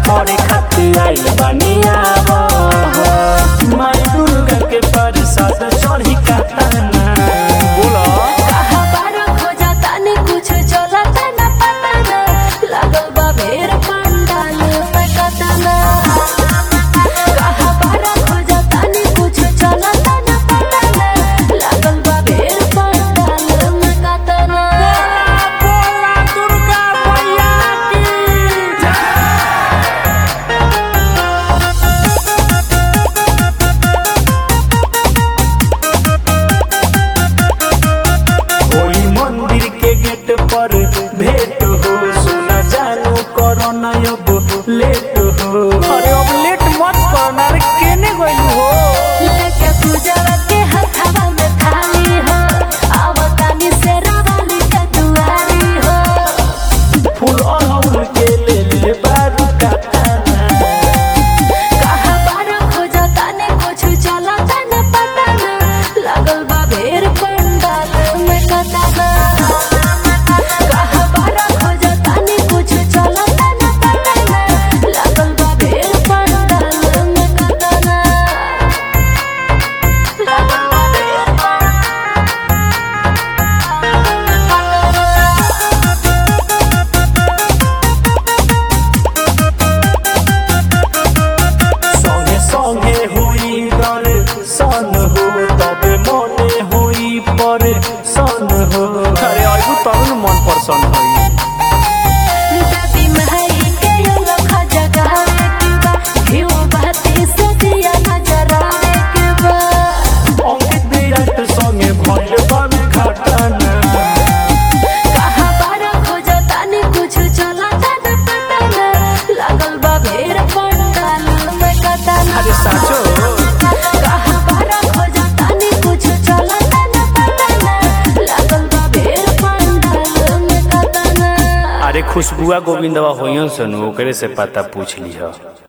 पढ़े खातिर आइल बानिया माई दुर्गा के प्रसाद चढ़ी कातना बोला कहाँ बारा खोजा तानी कुछ चलता न पता न लागल बा भेर पंडाल में कतना कहाँ बारा खोजा तानी कुछ चलता न पता न लागल बा भेर पंडाल में कतना बोला दुर्गा मैया की ओई मंदिर के गेट पर भेंट हो सुना जानू कोरोना अब लेट हो अरे अब लेट मत करना रे केने गइल हो लेके पूजवा के हथवा में थाली हो आवतानी से रावली के दुआरी हो फूल अड़हुल के ले ले बारू काटाना कहाँ बारा खोजा ताने कुछ चलता न पता न लागल बा भेर पंडाल में कतना कहाँ बारा खोजा ताने कुछ चलता न पता न लागल बा भेर पंडाल में कतना लागल बा भेर संगे संगे हुई दर सन हो तबे मने हुई पर सन हो अरे आइबू तब न मन परसन होई दादी महई के लख जगावे के बा घिउ बाती से दिया नजरावे के बा अंकित विराट संगे भइल बामे घटना कहाँ बारा खोजा तानी कुछ चलता न पता न लागल बा भेर पंडाल में कतना अरे साचो कहाँ बारा खोजा तानी कुछ चलता न पता न लागल बा भेर पंडाल में कतना अरे खुशबुआ गोविंदवा होइयो सनु ओकरे से पता पूछ लिह